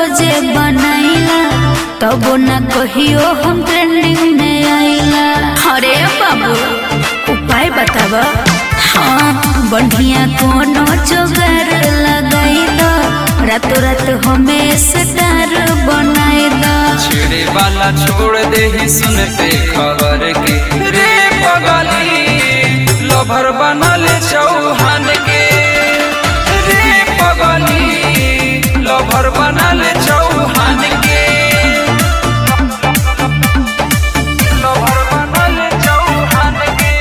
रोजे बनाइला तबो न कहियो हम ट्रेंडिंग में आइला अरे बाबू उपाय बताब हाँ बढ़िया कोनो जोगार लगाई दो रातों रात हमें स्टार बनाई दो छेड़े वाला छोड़ दे ही सुनते खबर के रे पगली लभर बनल चौहान के रे पगली लभर बनल चौहान के लभर बनल चौहान के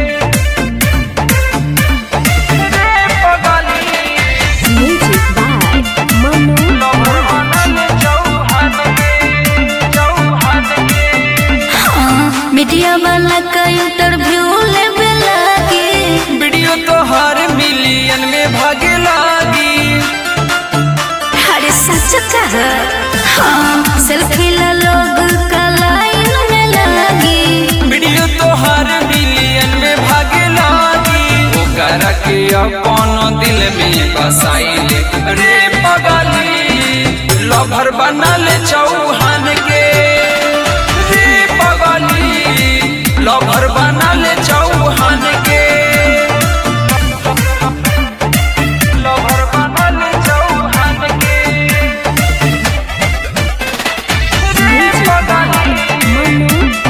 रे पगली Music by Manu लभर बनल चौहान के चौहान के हाँ, मीडिया वाला का इंटरव्यू लेवे लागी वीडियो तो हर मिलियन में भागे लागी अरे सच कह हाँ सेल्फी ला लोग का लाइन में लागी वीडियो तो हर मिलियन में भागे लागी ओकर के अपन दिल में बसाइले रे पगली लभर बनल चौहान के रे पगली लभर बनल चौहान के लभर बनल चौहान के रे पगली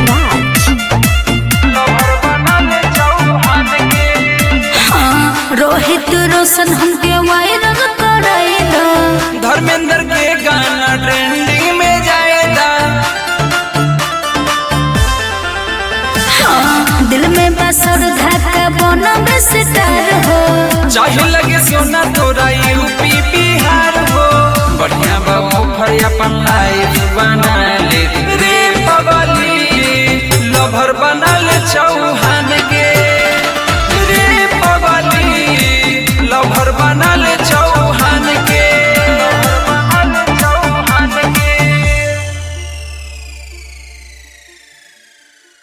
Manu Raj. लभर बनल चौहान के हाँ रोहित रोशन हमके वायरल कराई दो धर्मेंद्र के गाना ट्रेंडिंग में जाएगा हाँ दिल में बसर धक्का बना में सितार हो चाहे लगे सोना तो